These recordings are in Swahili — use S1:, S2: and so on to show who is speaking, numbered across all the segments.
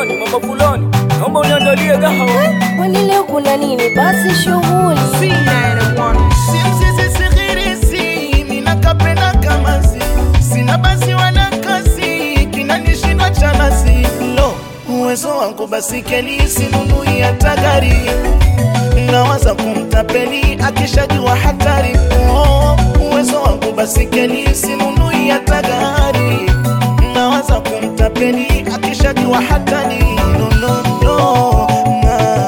S1: fuloni, mama fuloni, naomba uniandalie gahawa.
S2: Kwani leo kuna nini? Basi shughuli
S3: simsizisihirisi ninakapenda kamazi sina basi wala kasi kinanishinda cha nasi lo uwezo wangu basi kelisi nunui hata gari nawaza kumtapeli akishajua hatari oh, uwezo wangu basi kelisi nunui hata gari nawaza kumtapeli akishajua hatari no, no, no, na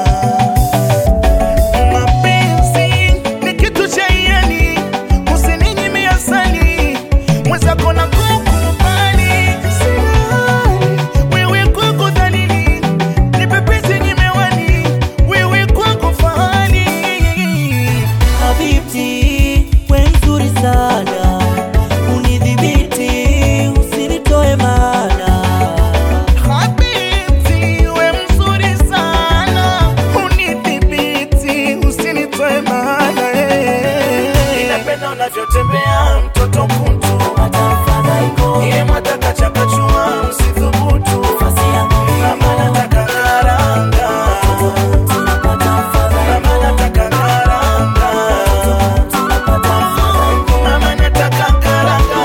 S3: mapenzi ni kitu cha iani, usininyime asali, mwenzako na kukubali. Silali, wewe kwako dhalili, nipe penzi nyimewani, wewe kwako fahari.
S4: Habibti, we mzuri sana, unidhibiti, usinitoe mana.
S3: Habibti, we mzuri sana, unidhibiti, usinitoe maana, eh. Ninapenda unavyotembea mtoto kuntu Iye mwataka chakachua msithubutu Mama nataka karanga Mama nataka karanga Mama nataka karanga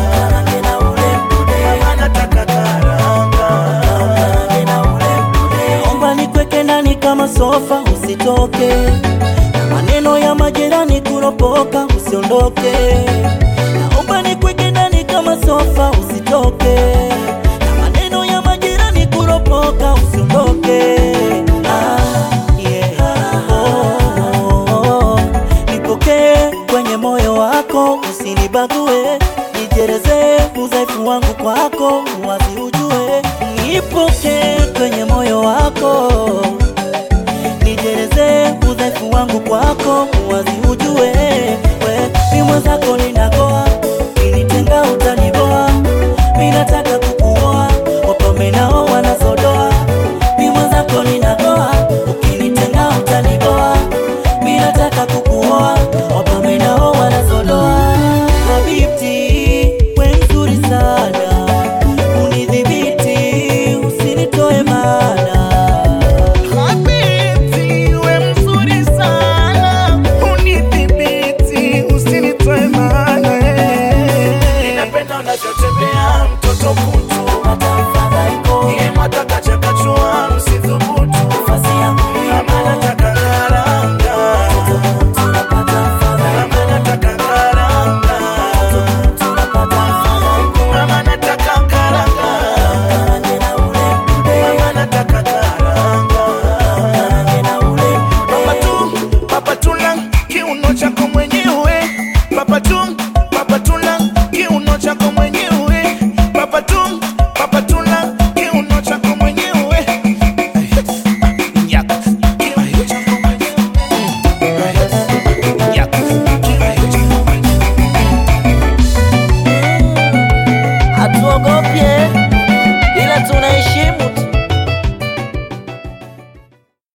S3: Mama nataka karanga
S4: Naomba nikweke ndani kama sofa, usitoke na maneno ya majirani kuropoka, usiondoke. Naomba nikweke ndani kama sofa, usitoke na maneno ya majirani kuropoka, usiondoke. Ah, yeah. Oh, oh, oh. Nipokee kwenye moyo wako, usinibague, nijereze udhaifu wangu kwako, wazi ujue. Nipokee kwenye moyo wako, nijereze udhaifu wangu kwako, wazi ujue. We ni mwenzako ninagoa, kinitenga utaniboa, mi nataka kukuoa, wapambe nao wanazodoa. Mi mwenzako ninagoa, ukinitenga utaniboa, mi nataka kukuoa, wapambe nao wanazodoa.